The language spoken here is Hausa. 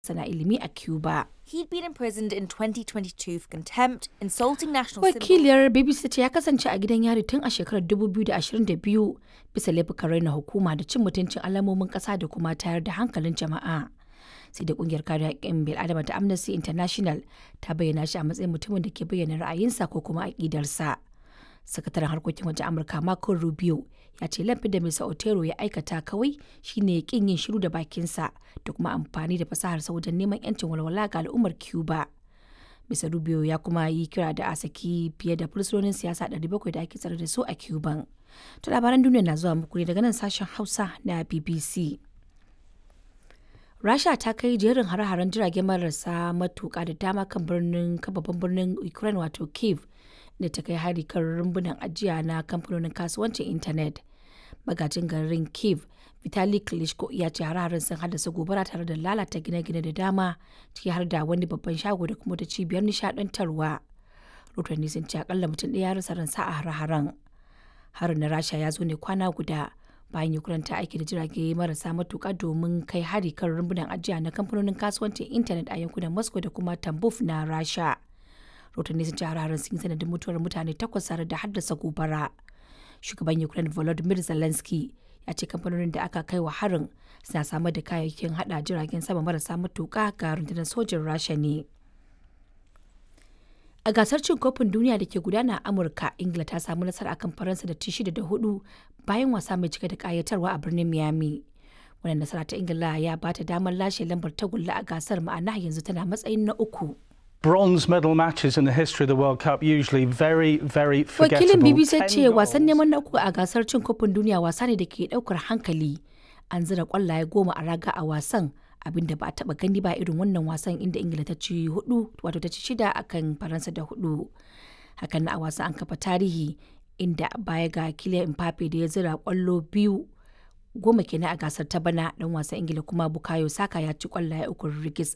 sana ilimi a Cuba. He'd been imprisoned in 2022 for contempt, insulting national symbols. Wakiliyar BBC ta ce ya kasance a gidan yari tun a shekarar 2022 bisa laifukan raina hukuma da cin mutuncin alamomin ƙasa da kuma tayar da hankalin jama'a. Sai da kungiyar kare haƙƙin bil'adama ta Amnesty International ta bayyana shi a matsayin mutumin da ke bayyana ra'ayinsa ko kuma aƙidarsa. Sakataren harkokin wajen Amurka Marco Rubio ya ce laifin da Mr. Otero ya aikata kawai shine kin yin shiru da bakinsa da kuma amfani da fasaharsa wajen neman 'yancin walwala ga al'ummar Cuba. Mr. Rubio ya kuma yi kira da a saki fiye da fursunonin siyasa 700 da ake tsare da su a Cuban. To labaran duniya na zuwa muku ne daga nan sashen Hausa na BBC. Rasha ta kai jerin hare-haren jirage marasa matuƙa da dama kan birnin babban birnin Ukraine wato Kiev da ta kai hari kan rumbunan ajiya na kamfanonin kasuwancin intanet. Magajin garin Kiev Vitali Klitschko ya ce hare-haren sun haddasa gobara tare da lalata gine-gine da dama ciki har da wani babban shago da kuma da cibiyar nishadantarwa. Rotanni sun ce akalla mutum ɗaya ya rasa ransa a hare-haren. Harin na Rasha ya zo ne kwana guda bayan Ukraine ta aiki da jirage marasa matuka domin kai hari kan rumbunan ajiya na kamfanonin kasuwancin intanet a yankunan Moscow da kuma Tambuf na Rasha. Rotanni sun ce hare-haren sun yi sanadin mutuwar mutane takwas tare da haddasa gobara. Shugaban Ukraine Volodymyr Zelensky ya ce kamfanonin da aka kai wa harin suna samar da kayayyakin hada jiragen sama marasa matuka ga rundunar sojin Rasha ne. A gasar cin kofin duniya da ke gudana a Amurka, Ingila ta samu nasara akan Faransa da ci shida da hudu bayan wasa mai cike da kayatarwa a birnin Miami. Wannan nasara ta Ingila ya ba ta damar lashe lambar tagulla a gasar ma'ana yanzu tana matsayin na uku. Bronze medal matches in the history of the World Cup usually very, very forgettable. Wakilin BBC ce Ten wasan goals. neman na uku a gasar cin kofin duniya wasa ne da ke daukar hankali. An zira kwallaye goma a raga a wasan abinda ba a taba gani ba irin wannan wasan inda Ingila ta ci hudu wato ta ci shida akan Faransa da hudu. Hakan na a wasan an kafa tarihi inda baya ga Kylian Mbappe da ya zira kwallo biyu goma kenan a gasar ta bana dan wasan Ingila kuma Bukayo Saka ya ci kwallaye uku rigis